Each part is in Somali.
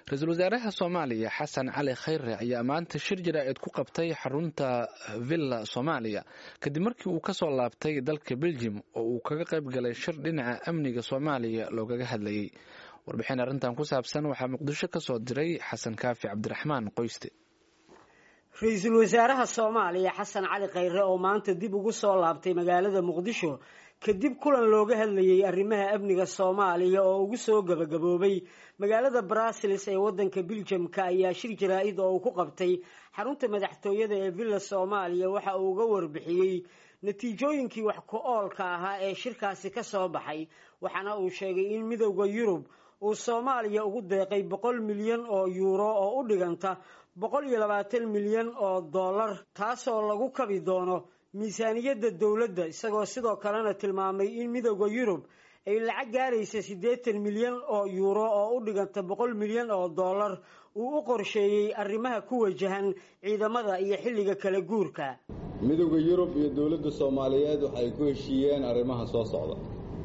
ra-iisul wasaaraha soomaaliya xasan cali khayre ayaa maanta shir jaraa'id ku qabtay xarunta villa soomaaliya kadib markii uu kasoo laabtay dalka beljim oo uu kaga qayb galay shir dhinaca amniga soomaaliya loogaga hadlayay warbixin arrintan ku saabsan waxaa muqdisho kasoo diray xasan kaafi cabdiraxmaan qoyste ra-iisul wasaaraha soomaaliya xasan cali khayre oo maanta dib ugu soo laabtay magaalada muqdisho kadib kulan looga hadlayay arrimaha amniga soomaaliya oo ugu soo gabagaboobay magaalada brussels ee wadanka biljamka ayaa shir jaraa-id oo uu ku qabtay xarunta madaxtooyada ee villa soomaaliya waxa uu uga warbixiyey natiijooyinkii wax ku-oolka ahaa ee shirkaasi ka soo baxay waxaana uu sheegay in midowda yurub uu soomaaliya ugu deeqay boqol milyan oo yuuro oo u dhiganta boqol iyo labaatan milyan oo dollar taasoo lagu kabi doono miisaaniyadda dowladda isagoo sidoo kalena tilmaamay in midowda yurub ay lacag gaaraysa siddeetan milyan oo yuuro oo u dhiganta boqol milyan oo dollar uu u qorsheeyey arrimaha ku wajahan ciidamada iyo xilliga kala guurka midowda yurub iyo dowladda soomaaliyeed waxay ku heshiiyeen arrimaha soo socda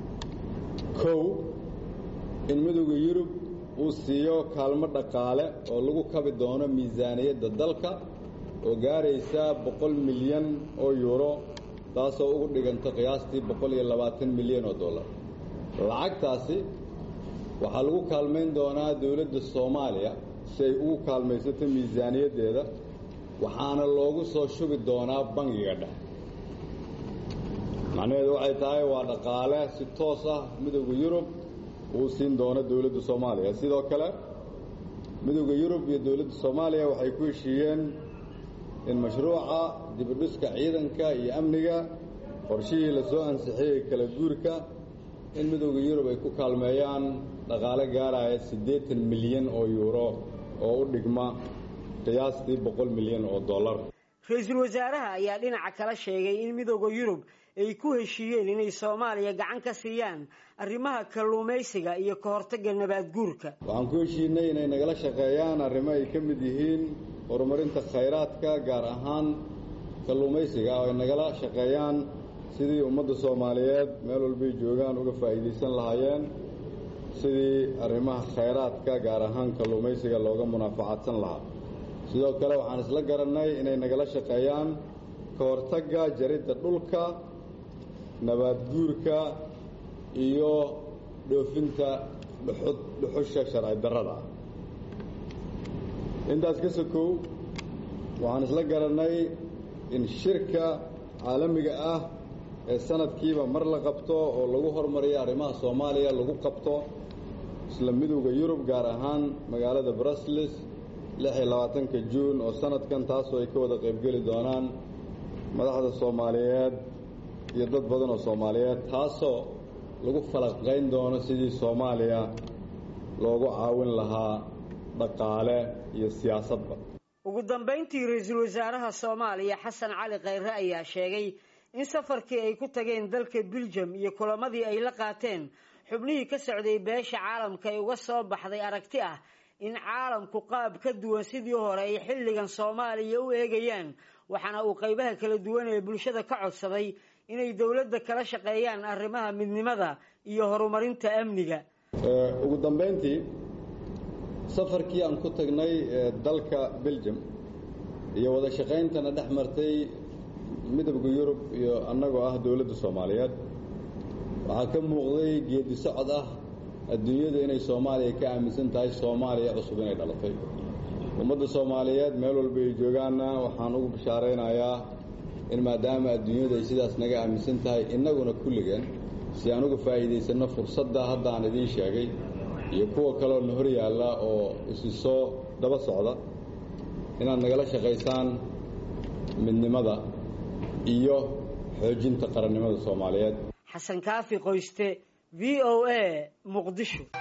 kow in midowda yurub uu siiyo kaalmo dhaqaale oo lagu kabi doono miisaaniyadda dalka oo gaaraysa boqol milyan oo yuuro taasoo ugu dhiganta qiyaastii boqol iyo labaatan milyan oo dollar lacagtaasi waxaa lagu kaalmayn doonaa dowladda soomaaliya si ay ugu kaalmaysato miisaaniyaddeeda waxaana loogu soo shubi doonaa bangiga dhexe macnaheedu waxay tahay waa dhaqaale si toos ah midowda yurub uu siin doono dowladda soomaaliya sidoo kale midowda yurub iyo dowladda soomaaliya waxay ku heshiiyeen in mashruuca dibidhiska ciidanka iyo amniga qorshihii la soo ansixiyey kala guurka in midowda yurub ay ku kaalmeeyaan dhaqaale gaaraya siddeetan milyan oo yuuro oo u dhigma qiyaastii boqol milyan oo dollar ra-iisul wasaaraha ayaa dhinaca kala sheegay in midowda yurub ay ku heshiiyeen inay soomaaliya gacan ka siiyaan arrimaha kalluumaysiga iyo ka hortagga nabaad guurka waxaan ku heshiinay inay nagala shaqeeyaan arrimo ay ka mid yihiin horumarinta khayraadka gaar ahaan kalluumaysiga oo ay nagala shaqeeyaan sidii ummadda soomaaliyeed meel walbay joogaan uga faa'iidaysan lahaayeen sidii arrimaha khayraadka gaar ahaan kalluumaysiga looga munaafacadsan lahaa sidoo kale waxaan isla garannay inay nagala shaqeeyaan ka hortagga jaridda dhulka nabaad guurka iyo dhoofinta dhuxud dhuxusha sharci darrada intaas ka sokow waxaan isla garannay in shirka caalamiga ah ee sanadkiiba mar la qabto oo lagu hormariyo arrimaha soomaaliya lagu qabto isla midowda yurub gaar ahaan magaalada brussels lix iyo labaatanka juun oo sanadkan taasoo ay ka wada qaybgeli doonaan madaxda soomaaliyeed iyo dad badan oo soomaaliyeed taasoo lagu falaqayn doono sidii soomaaliya loogu caawin lahaa dhaqaale iyo siyaasadba ugu dambayntii ra-iisul wasaaraha soomaaliya xasan cali khayre ayaa sheegay in safarkii ay ku tageen dalka biljam iyo kulamadii ay la qaateen xubnihii ka socday beesha caalamka ay uga soo baxday aragti ah in caalamku qaab ka duwan sidii hore ay xilligan soomaaliya u eegayaan waxaana uu qaybaha kala duwan ee bulshada ka codsaday inay dowladda kala shaqeeyaan arrimaha midnimada iyo horumarinta amniga ugu dambayntii safarkii aan ku tagnay dalka beljum iyo wada shaqayntana dhex martay midowda yurub iyo annagoo ah dowladda soomaaliyeed waxaa ka muuqday geedi socod ah adduunyada inay soomaaliya ka aaminsan tahay soomaaliya cusub inay dhalatay ummadda soomaaliyeed meel walba ay joogaanna waxaan ugu bishaaraynayaa in maadaama adduunyadu ay sidaas naga aaminsan tahay innaguna kulligeen si aan uga faa'iidaysanno fursadda hadda aan idiin sheegay iyo kuwa kaleoo na hor yaalla oo isi soo daba socda inaad nagala shaqaysaan midnimada iyo xoojinta qarannimada soomaaliyeed xasan kaafi qoyste v o a muqdisho